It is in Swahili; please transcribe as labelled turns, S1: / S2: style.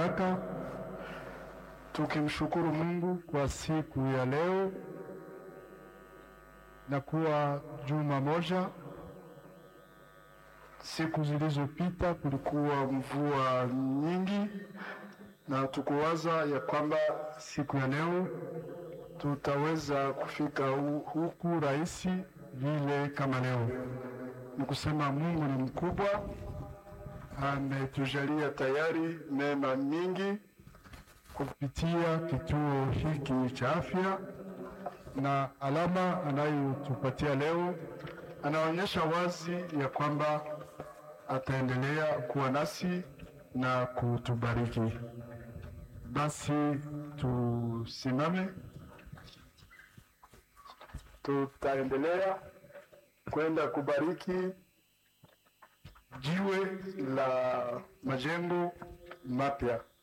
S1: baraka, tukimshukuru Mungu kwa siku ya leo na kuwa juma moja. Siku zilizopita kulikuwa mvua nyingi, na tukuwaza ya kwamba siku ya leo tutaweza kufika hu- huku rahisi vile kama leo. Ni kusema Mungu ni mkubwa, ametujalia tayari mema mingi kupitia kituo hiki cha afya, na alama anayotupatia leo anaonyesha wazi ya kwamba ataendelea kuwa nasi na kutubariki. Basi tusimame, tutaendelea kwenda kubariki jiwe la majengo mapya.